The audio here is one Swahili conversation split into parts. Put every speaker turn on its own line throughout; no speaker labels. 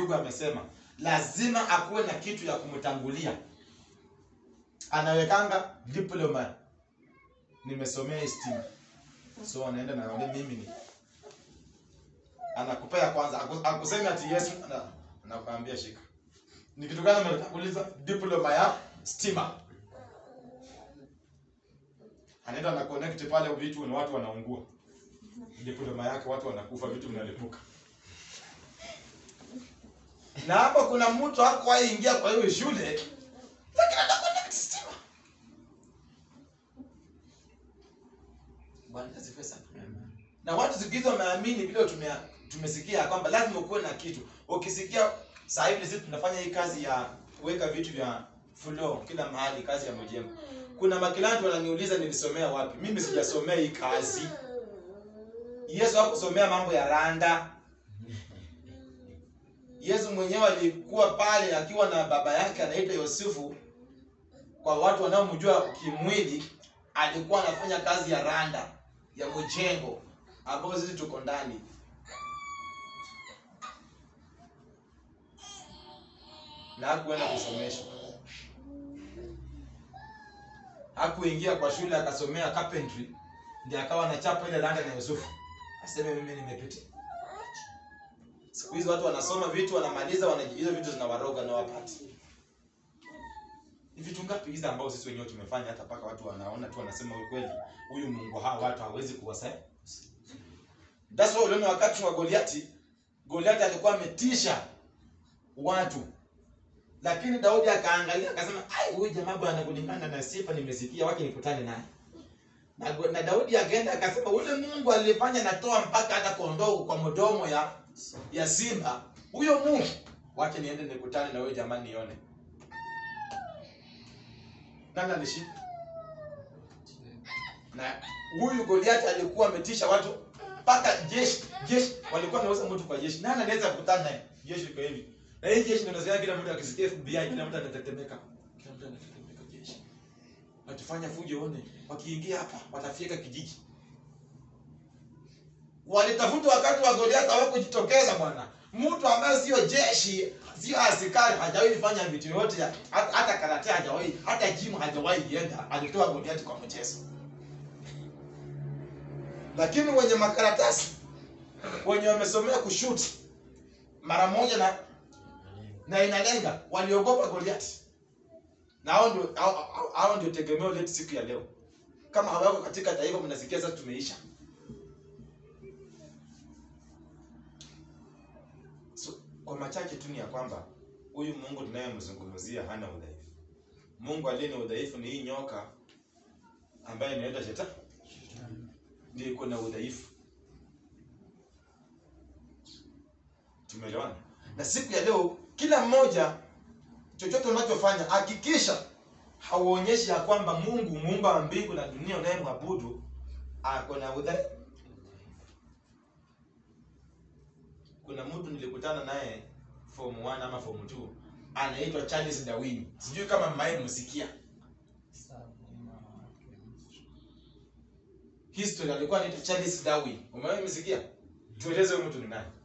ndugu amesema lazima akuwe na kitu ya kumtangulia anawekanga diploma nimesomea stima so anaenda naambia mimi ni anakupea kwanza aku- akusemi ati yesu ana- anakuambia shika ni kitu gani umetanguliza diploma ya stima anaenda na connect pale vitu na watu wanaungua diploma yake watu wanakufa vitu vinalipuka na hapa kuna mtu hakuwahi ingia kwa hiyo shule lakini ana connect stima bwana asifiwe sana na watu siku hizi wameamini vile tume, tumesikia ya kwamba lazima ukuwe na kitu ukisikia saa hivi sisi tunafanya hii kazi ya kuweka vitu vya floor kila mahali kazi ya mjengo kuna makilanti wananiuliza nilisomea wapi mimi sijasomea hii kazi yesu hakusomea mambo ya randa yesu mwenyewe alikuwa pale akiwa na baba yake anaitwa yosefu kwa watu wanaomjua kimwili alikuwa anafanya kazi ya randa ya mjengo ambayo sisi tuko ndani na hakuenda kusomeshwa hakuingia kwa shule akasomea carpentry ndiye akawa anachapa ile randa na yusufu aseme mimi nimepita siku hizi watu wanasoma vitu wanamaliza wanaji- hizo vitu zinawaroga na wapati ni vitu ngapi hizi ambao sisi wenyewe tumefanya hata mpaka watu wanaona tu wanasema ukweli huyu mungu hawa watu hawezi kuwasaidia That's why uliona wakati wa Goliati, Goliati alikuwa ametisha watu, lakini Daudi akaangalia akasema, ai, huyu jamaa bwana, kulingana na sifa nimesikia, wacha nikutane naye. Na, Go- na Daudi akaenda akasema, ule Mungu alifanya natoa mpaka hata kondoo kwa mdomo ya ya simba, huyo Mungu, wacha niende nikutane na huyo jamaa nione. Nani alishinda? na huyu Goliath alikuwa ametisha watu mpaka jeshi jeshi walikuwa wanauza mtu kwa jeshi. Nani anaweza kukutana naye? Jeshi liko hivi. Na hii jeshi ndio nasikia kila mtu akisikia FBI kila mtu anatetemeka. Kila mtu anatetemeka jeshi. Watafanya fujo one. Wakiingia hapa watafika kijiji. Walitafuta wakati wa Goliath hawakujitokeza bwana. Mtu ambaye sio jeshi, sio askari, hajawahi fanya vitu yote, hata, hata karate hajawahi, hata gym hajawahi ienda, alitoa Goliath kwa mchezo lakini wenye makaratasi wenye wamesomea kushuti mara moja na na inalenga waliogopa Goliath na hao ndio hao- hao- hao ndio tegemeo letu siku ya leo kama hawako katika taifa mnasikia sasa tumeisha so, kwa machache tu ni ya kwamba huyu Mungu tunayemzungumzia hana udhaifu Mungu aliye na udhaifu ni hii nyoka ambaye inaitwa shetani ndio iko na udhaifu. Tumeelewana? Na siku ya leo kila mmoja chochote unachofanya hakikisha hauonyeshi ya kwamba Mungu muumba wa mbingu na dunia unayemwabudu ako na udhaifu. Kuna mtu nilikutana naye form 1 ama form 2 anaitwa Charles Darwin. Sijui kama mmaye msikia. history alikuwa anaitwa Charles Darwin. Umewahi msikia? Tueleze huyu mtu ni nani?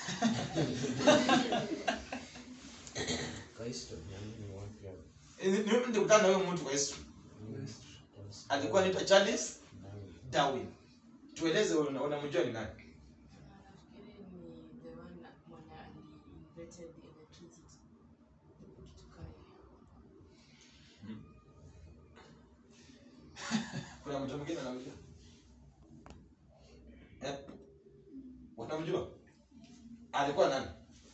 Eh, Ni mimi nilikutana na huyo mtu kwa history. Alikuwa anaitwa Charles Darwin. Tueleze wewe una- unamjua ni nani?
Nafikiri ni the one na- mwenye ali-invented electricity. Kitu kama hiyo.
Kuna mtu mwingine anamjua? Eh? Wanamjua? Alikuwa nani?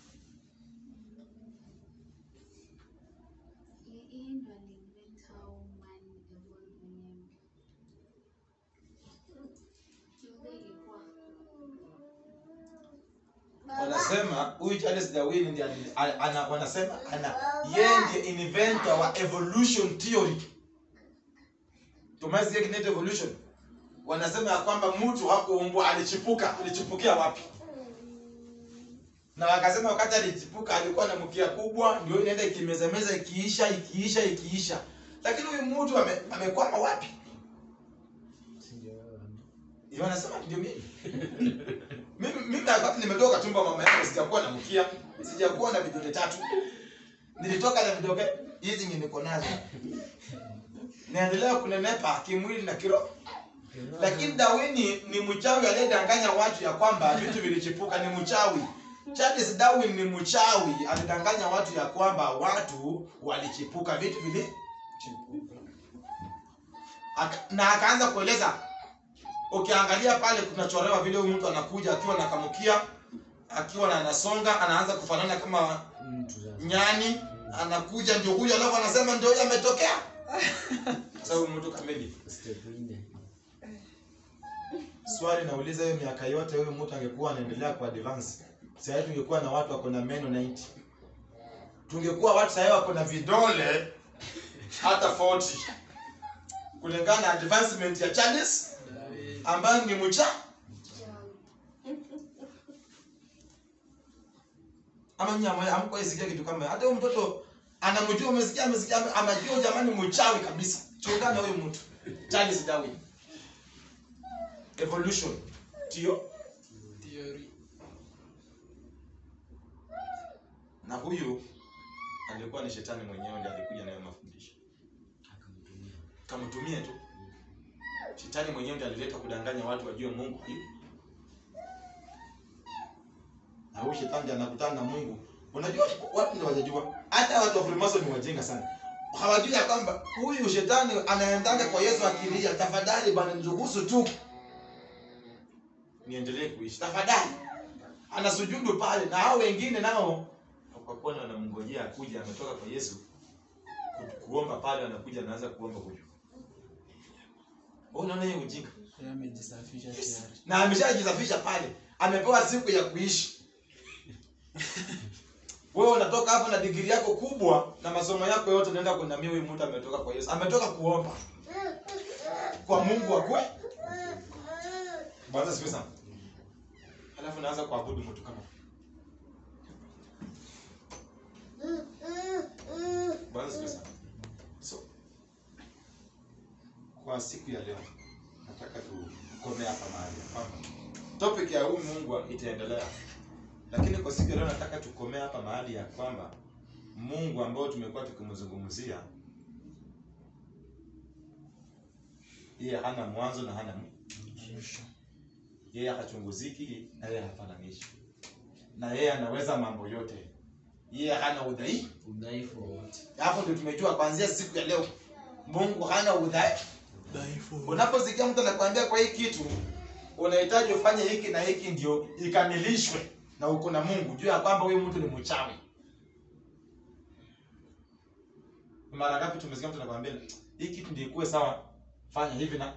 Yeye ndo aliinvent how man evolved mwenyewe. Kiumbe ilikuwa
Wanasema huyu Charles Darwin ndiye ali- a- ana wanasema ana yeye ndiye inventor wa evolution theory. Tumesikia kinaitwa evolution. Wanasema ya kwamba mtu hakuumbwa alichipuka, alichipukia wapi? Na wakasema wakati alichipuka alikuwa na mkia kubwa, ndio inaenda ikimezameza ikiisha ikiisha ikiisha. Lakini huyu mtu ame, amekwama wapi? Ndio wanasema ndio mimi. mimi mimi wakati nimetoka tumbo mama yangu sijakuwa na mkia sijakuwa na vidole tatu nilitoka na vidole hizi nyenye niko nazo naendelea kunenepa kimwili na kiroho lakini Darwin ni mchawi aliyedanganya watu ya kwamba vitu vilichipuka. Ni mchawi. Charles Darwin ni mchawi, alidanganya watu ya kwamba watu walichipuka, vitu vili Aka, na akaanza kueleza. Ukiangalia pale kunachorewa vile huyu mtu anakuja akiwa na kamukia, akiwa na anasonga, anaanza kufanana kama
Mtu sasa.
nyani, anakuja ndio huyo, alafu anasema ndio huyo ametokea. Sasa huyu mtu kamili.
Step nne.
Swali nauliza hiyo miaka yote huyu mtu angekuwa anaendelea kwa advance. Sasa tungekuwa na watu wako na meno 90. Tungekuwa watu sasa wako na vidole hata 40. Kulingana na advancement ya Charles ambayo ni mcha ama nyama hamko isikia kitu kama hiyo. hata huyo mtoto anamjua umesikia amesikia amejua jamani mchawi kabisa. Chungana huyo mtu. Charles Darwin. Evolution. Ndio.
Theory.
na huyu alikuwa ni shetani mwenyewe ndiye alikuja nayo mafundisho
Akamtumia.
kamtumie tu shetani mwenyewe ndiye alileta kudanganya watu wajue mungu hivi na huyu shetani ndiye anakutana na mungu unajua watu ndio wajajua hata watu wa Freemason ni wajinga sana hawajui ya kwamba huyu shetani anaendanga kwa yesu akilia tafadhali bwana niruhusu tu niendelee kuishi tafadhali anasujudu pale na hao wengine nao kwa kuwa wanamngojea akuja ametoka kwa yesu ku- kuomba pale anakuja anaanza kuomba huyu Wewe unaona hiyo ujinga
Yeye amejisafisha tayari.
na ameshajisafisha pale amepewa siku ya kuishi wewe unatoka hapo na digiri yako kubwa na masomo yako yote unaenda kunamia huyu mtu ametoka kwa yesu ametoka kuomba kwa mungu akwe bwana siku sana halafu naanza kuabudu mtu kama bwana siku sana so kwa siku ya leo nataka tukomea hapa mahali ya kwamba topic ya huyu mungu itaendelea lakini kwa siku ya leo nataka tukomea hapa mahali ya kwamba mungu ambao tumekuwa tukimzungumzia yeye hana mwanzo na hana mwisho yeye hachunguziki na yeye hafananishi na yeye anaweza mambo yote yeye hana udhaifu
Udhaifu wowote.
hapo ndio tumejua kuanzia siku ya leo mungu hana udhaifu
Dhaifu.
unaposikia mtu anakuambia kwa hii kitu unahitaji ufanye hiki na hiki ndio ikamilishwe na uko na mungu juu ya kwamba huyu mtu ni mchawi mara ngapi tumesikia mtu anakuambia hii kitu ndio ikuwe sawa fanya hivi na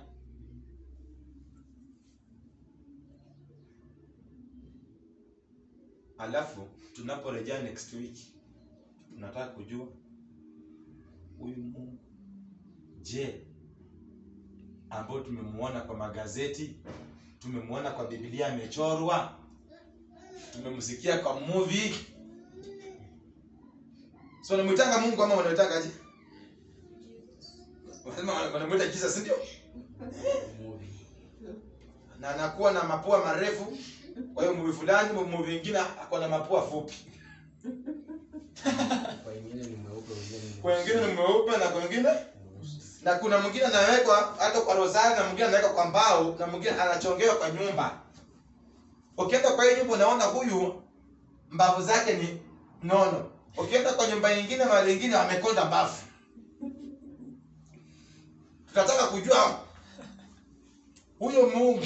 alafu tunaporejea next week tunataka kujua huyu mungu je ambao tumemuona kwa magazeti tumemuona kwa biblia amechorwa tumemsikia kwa movie so wanamwitanga mungu ama wanamwitanga wanasema wanamwita jesus ndio
Movie.
na anakuwa na mapua marefu kwa hiyo movie fulani movie ingine ako na mapua fupi
Kwa wengine ni mweupe, wengine ni
kwa wengine ni mweupe na kwa wengine
mweusi.
na kuna mwingine anawekwa hata kwa rosari na mwingine anawekwa kwa mbao na mwingine anachongewa kwa nyumba ukienda kwa hiyo nyumba unaona huyu mbavu zake ni nono ukienda kwa nyumba nyingine mahali ingine wamekonda mbavu tunataka kujua huyo mungu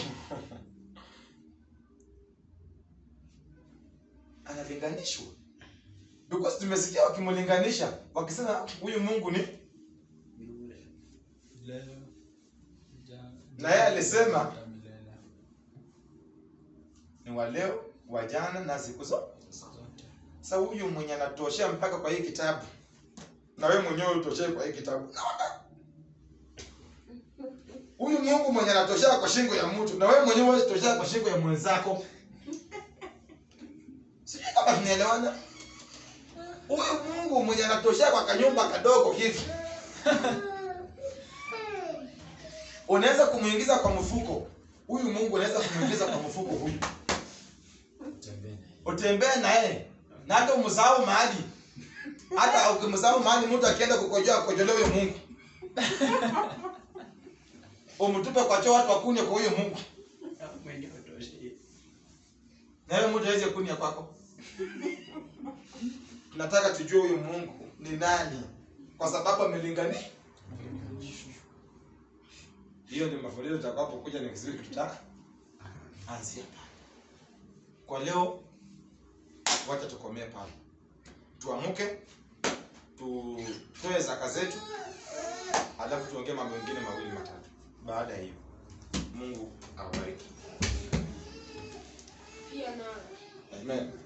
analinganishwa because tumesikia wakimlinganisha wakisema huyu mungu ni
Yule.
Leo. Ja-
Na yeye alisema-
hata milele.
ni wa leo wa jana na siku zote
Zote.
sasa huyu mwenye anatoshea mpaka kwa hii kitabu na wewe mwenyewe utoshee kwa hii kitabu Naona? huyu mungu mwenye anatoshea kwa shingo ya mtu na wewe mwenyewe huwezi toshea kwa shingo ya mwenzako sijui kama tunaelewana huyu mungu mwenye anatoshea kwa kanyumba kadogo hivi unaweza kumuingiza kwa mfuko huyu mungu unaweza kumuingiza kwa mfuko huyu utembee naye na hata umsahau mahali hata ukimsahau mahali mtu akienda kukojoa akojolee huyo mungu umtupe kwa choo watu wakunywe kwa huyo mungu
Mwenyewe utoshe.
na wewe mtu aweze kunya kwako tunataka tujue huyu mungu ni nani kwa sababu amelingania hiyo ni mafundisho tutakapokuja ni kizuri tutaka anzia pale kwa leo wacha tukomee pale tuamuke tutoe zaka zetu alafu tuongee mambo mengine mawili matatu baada ya hiyo mungu awabariki
pia na
Amen.